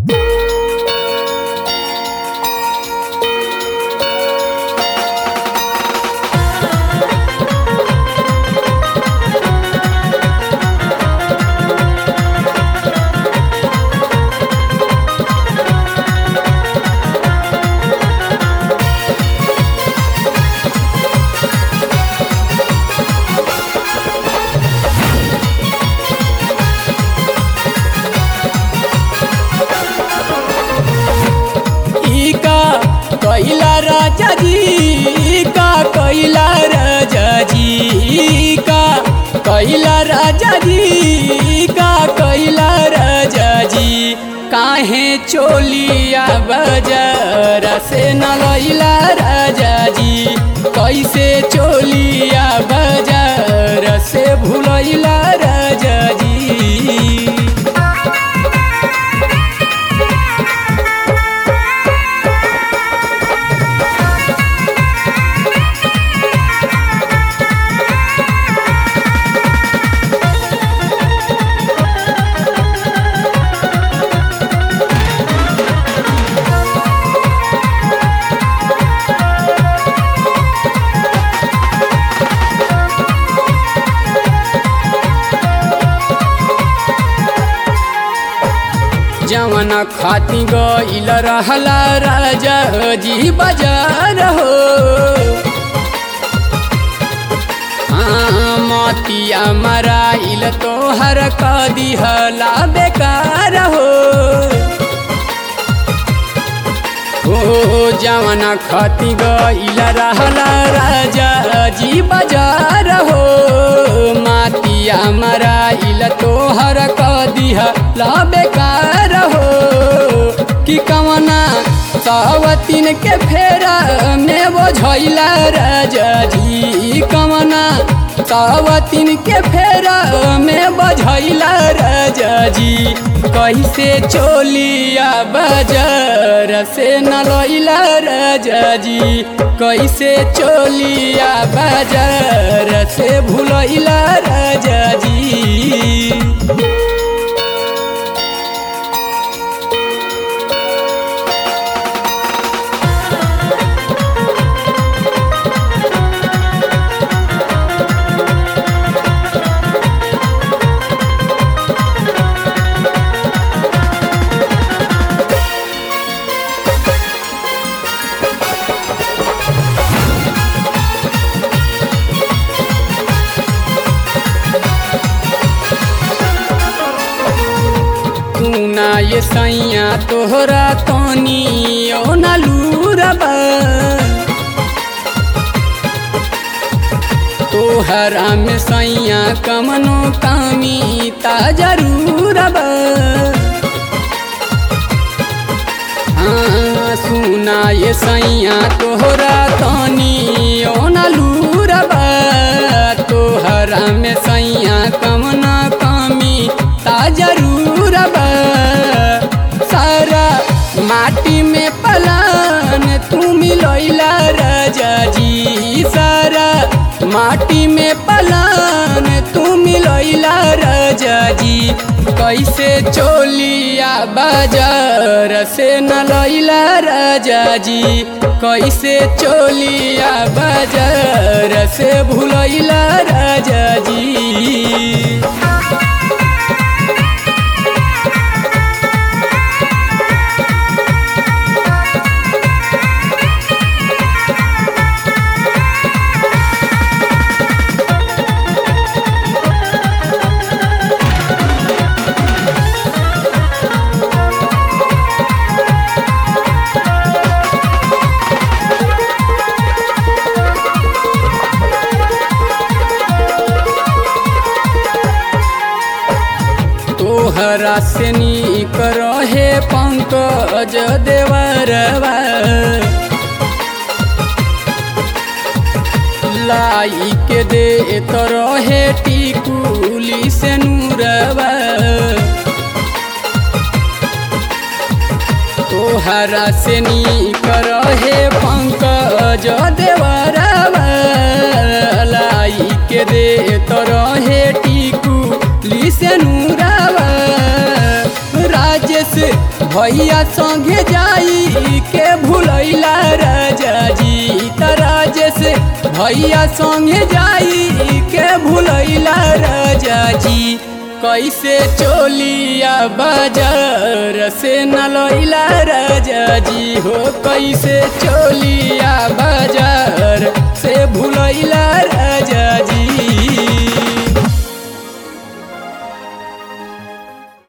कैला राजा जी का कैला राजा जी का कैला राजा जी का कैला राजा जी काहे चोलिया बजार से न लैला राजा जी कैसे चोलिया बजार से भूलैला राजा जी जवन खाती गईल रहला राजा जी बाजार हो हाँ, मोतिया मराइल तोहर क दिहला बेकार हो ओ जवन खाती गईल रहला राजा जी बाजार हो मातिया मराइल तोहर क दिहला बेकार हो कि कवना सावतीन के फेरा में बोझैला राजा जी कवना सावतीन के फेरा में बझैला राजा जी कैसे चोलिया बाजार से न लैला राजा जी कैसे चोलिया बाजार से भूलैला राजा जी ना ये सैया तोहरा तनी ओ ना लूरबा तोहरा में सैया कमनो कामी ता जरूर बा हाँ सुना ये सैया तोहरा तनी ओ ना लूरबा तोहरा में सैया कमना कामी ता जरूर बा सारा माटी में पलान तू मिलैला राजा जी सारा माटी में पलान तू मिलैला राजा जी कैसे चोलिया बाजार से न लैला राजा जी कैसे चोलिया बाजार से भूलैला राजा जी तोहरा से नीक रहे पंकज देवरवा लाई के दे तो रहे टिकुली से नूरवा तोहरा से नीक रहे पंकज देवरवा लाई के दे तो रहे टिकुली से नूरवा राजेश भैया संगे जाई के भूलैला राजा जी तराजे से भैया संगे जाई के भूलैला राजा जी कैसे चोलिया बाजार से न लैला राजा जी हो कैसे चोलिया बाजार